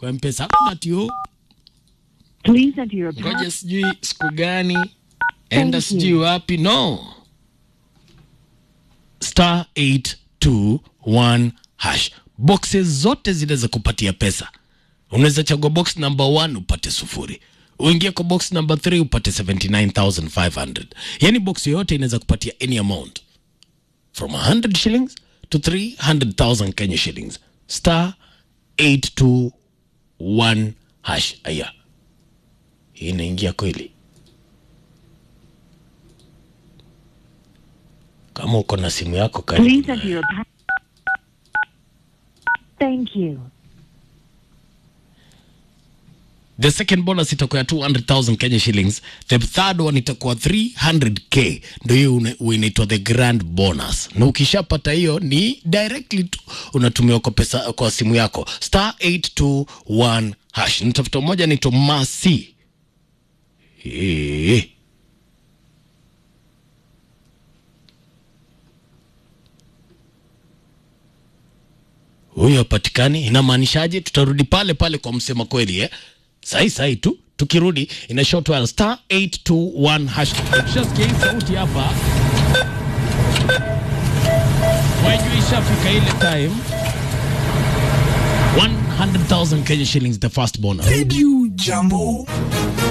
kwa mpesa hakuna tio Please enter your ngoja pass. sijui siku gani enda you. sijui wapi no star 821 hash boxes zote zinaweza kupatia pesa unaweza chagua box number 1 upate sufuri uingie kwa box number 3 upate 79500 yani box yoyote inaweza kupatia any amount from 100 shillings to 300000 kenya shillings star 821 hash aya hii inaingia kweli kama uko na simu yako karibu Please enter your pass. Thank you. the second bonus itakuwa ya 200000 kenya shillings the third one itakuwa 300k ndio hiyo una- inaitwa the grand bonus na ukishapata hiyo ni directly tu unatumiwa kwa pesa kwa simu yako star 821 hash nitafuta moja naitwa masi Eh. huyo hapatikani inamaanishaje tutarudi pale pale kwa msema kweli eh? sahi sahi tu tukirudi ina short while star 821 hash ukishasikia hii sauti hapa wajua ishafika ile time 100000 Kenya shillings the first bonus Radio Jambo.